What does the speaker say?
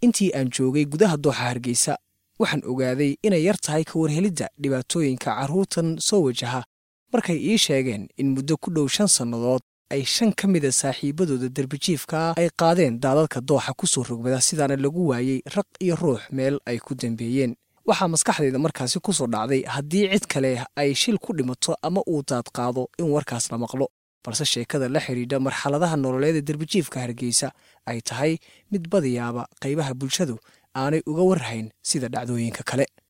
intii aan joogay gudaha dooxa hargeysa waxaan ogaaday inay yar tahay ka warhelidda dhibaatooyinka carruurtan soo wajaha markay ii sheegeen in muddo ku dhow shan sannadood ay shan ka mida saaxiibbadooda derbijiifkaa ay qaadeen daadadka dooxa ku soo rogmada sidaana lagu waayey raq iyo ruux meel ay ku dambeeyeen waxaa maskaxdayda markaasi ku soo dhacday haddii cid kale ay shil ku dhimato ama uu daad qaado in warkaas la maqlo balse sheekada la xidhiidha marxaladaha nololeeda derbijiifka hargeysa ay tahay mid badiyaaba qaybaha bulshadu aanay uga warhayn sida dhacdooyinka kale